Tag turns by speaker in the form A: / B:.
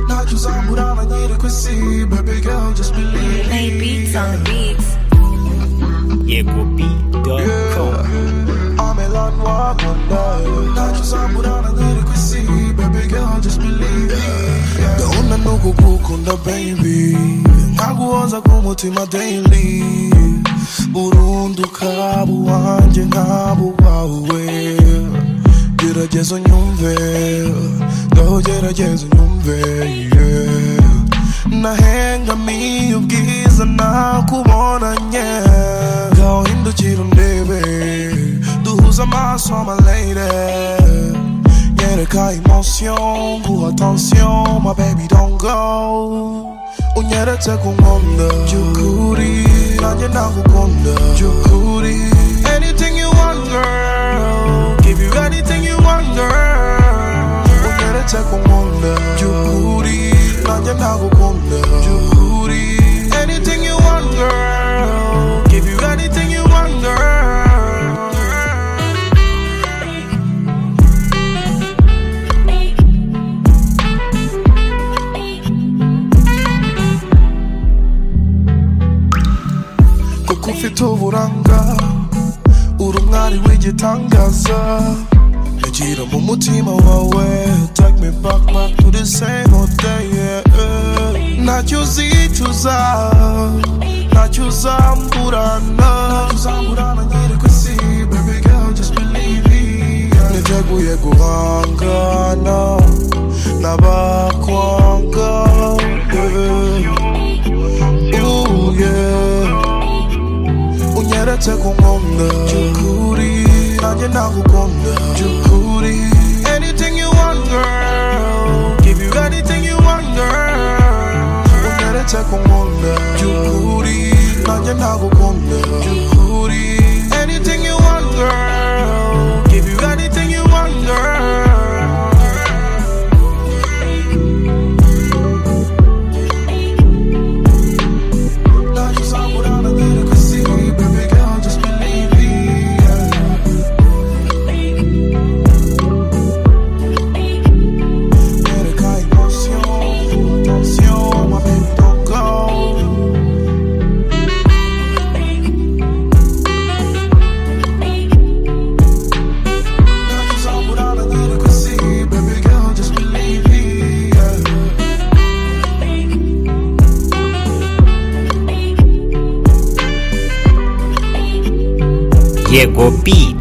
A: Would I like you to quit see, baby girl, just believe me.
B: Made beats on the beats.
A: Yeah. I'm in love, walk one day. Not just I'm would I like you to quit see, baby girl, just believe me. Yeah. Naona nuko kukunda baby nkaguhoza ku mutima daily burunduka buwanjye nkabo wawe gerageza unyumve ngaho gerageza unyumve yeah. nahengamiye ubwiza nakubonanye ngaho hindukira undebe duhuze amaso my lady Unyereka emotion, guha attention, my baby don't go Unyeretse ku nkombe by'ukuri nanjye ndagukunda by'ukuri Anything you want girl, give you anything you want girl Unyeretse ku nkombe by'ukuri nanjye ndagukunda by'ukuri Anything you want girl, give you anything you want girl kuko ufite uburanga uri umwari w'igitangaza ntagira mu mutima wawe take me back back to the same old day yeah, yeah. ntacyo uzicuza ntacyo uzamburana niteguye guhangana n'abakwanga yeah. Ooh, yeah unyeretse ku nkombe by'ukuri nanjye ndagukunda by'ukuri anything you want girl give you anything you want girl unyeretse ku nkombe by'ukuri nanjye ndagukunda by'ukuri anything you want girl give you anything you want girl Not just I'm what I'm a little could see, baby girl, just believe me. Yeah. Mereka emotion, attention, my baby don't go. Not just I'm what I'm a little could see, baby girl, just believe me. Yeah.
C: Jego beat.